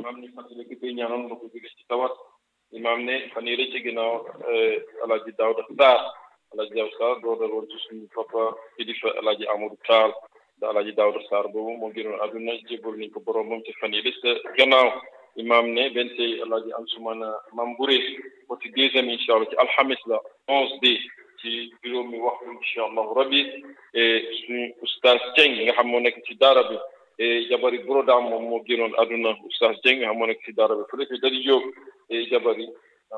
imaam ni fàttali ki koy ñaanal nga ko jóge ci tawat imaam ne fan yii ci ginnaaw alaaji Daawda Sarr alaaji Daawda Sarr doo dal woon ci suñu papa kilifa alaaji Amadou Tall da alaaji Daawda Sarr boobu moo génnoon àdduna jébal nañ ko borom moom ci fan yii ci gannaaw imaam ne benn tey alaaji Ansumana Mambouré ko ci deuxième incha allah ci alxamis la onze bi ci juróomi waxtu incha allahu rabbi suñu oustaz Dieng nga xam moo nekk ci daara bi jabari brodaam moom moo génnoon àdduna oustaz Dieng nga xam moo nekk ci daara bi fële ci dari jóg jabari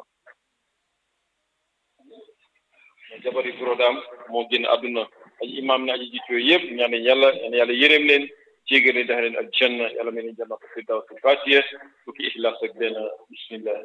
jabari brodaam moo génn àdduna ay imaam ne aji jiit yooyu yëpp ñaan yàlla ñaan yàlla yërëm leen jégal leen dax leen ak janna yàlla mel ni janna ko firdaws fatiha fukki ixlaas ak benn bismillah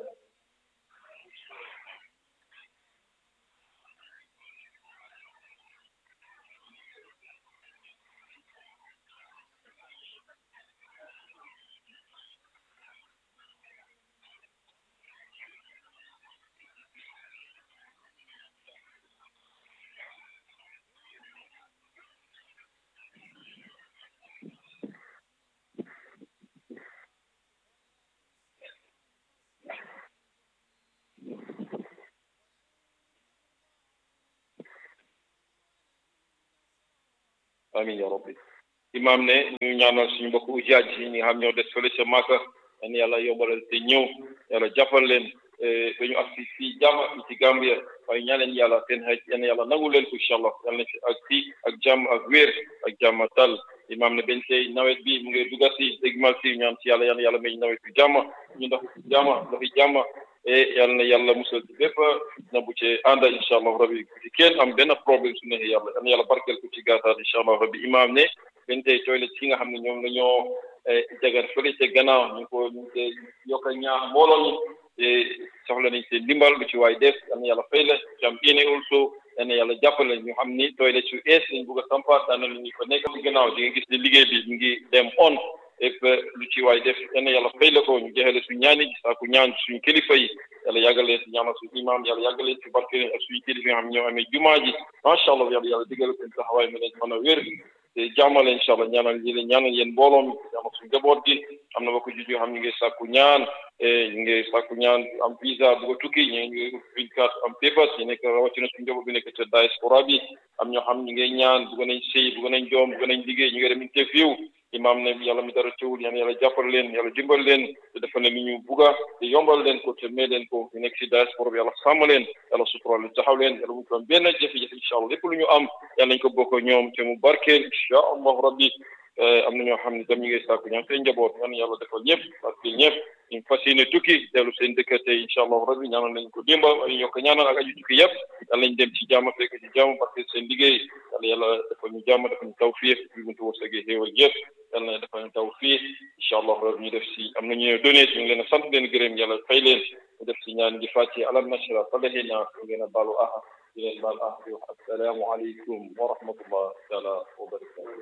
amin ya rabbi imam ne ñu ñaanal suñu mbokk ujaaj yi ñi nga xam ñoo des fële ca Màkka yan yàlla yombalal te ñëw yàlla jàppal leen ba ñu agsi fii jàmm fii ci Gambia waaye ñaaneen yàlla seen xeej yan yàlla nangu leen ko incha allah yàlla na fi ak fii ak jàmm ak wér ak jàmm tal imam ne benn tey nawet bi mu ngi dugga si dégmal si ñaan si yàlla yan yàlla may nawet bi jàmm ñu ndox jàmm ndoxi jàmm e yàlla na yàlla musal ci bépp na bu ci ànda incha allah rabbi ci kenn am benn problème su neexee yàlla yal na yàlla barkeel ko ci gàttal incha allah rabbi imaam ne benn tey toilet yi nga xam ne ñoom la ñoo jagar fële ca gannaaw ñu ko ñu ngi yokk a ñaax mbooloo ñi soxla nañ seen ndimbal lu ci waay def yal na yàlla fay la ci am yéene also yal na yàlla jàppale ñu xam ni toilet su ees lañ bugg a sampaat daan na ñu ko nekk ci gannaaw di nga gis ne liggéey bi mu ngi dem on et lu ci waay def yal na yàlla fay la ko ñu jeexale suñu ñaani gi saaku ñaan suñu kilifa yi yàlla yàggal leen si ñaanal suñu imam yàlla yàggal leen si barke leen ak suñu kilifa yi nga xam ñoo amee jumaa ji macha allah yàlla yàlla digal seen taxawaay mi leen mën a wér te jàmmale incha allah ñaanal yi leen ñaanal yéen mbooloo mi ñaanal suñu njaboot gi am na ba ko juju yoo xam ñu ngi sàkku ñaan ñu ngi sàkku ñaan am visa bu ko tukki ñu ngi green card am papers ñu nekk rawatina suñu njaboot bi nekk ca diaspora bi am ñoo xam ñu ngi ñaan bugg nañ sëy bugg nañ joom bugg nañ liggéey ñu ngi dem interview imam ne yàlla mi dara teewul yaan yàlla jàppal leen yàlla dimbal leen te defal leen li ñu bugga te yombal leen ko te may leen ko ñu nekk si diaspora bi yàlla sàmm leen yàlla sutural leen taxaw leen yàlla bu ko am benn jafe-jafe incha allah lépp lu ñu am yàlla nañ ko bokk ñoom te mu barkeel incha allah rabbi am na ñoo xam ne tam ñu ngi sàkku ñaan seen njaboot ñaan yàlla defal ñëpp barkeel ñëpp ñu fas yéene tukki dellu seen dëkk tey incha allah rabbi ñaanal nañ ko démba ay ñoo ko ñaanal ak aju tukki yëpp yàlla nañ dem ci jàmm fekk ci jàmm barkeel seen liggéey yàlla yàlla defal ñu jàmm defal ñu tawfiq bi buntu wërsëgee xéewal yëpp yàlla na defal ñu tawfiq incha allah rabbi ñu def si am na ñu donné ñu ngi leen a sant leen gërëm yàlla fay leen ñu def si ñaan gi fàcce alam nashra falahina ñu ngeen a baalu aha di leen baal ah di wax assalaamu aleykum wa rahmatullah taala wa barakatuh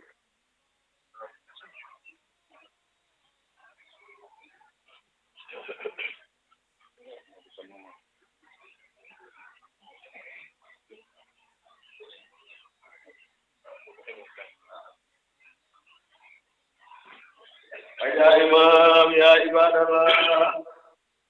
يا إمام يا عباد الله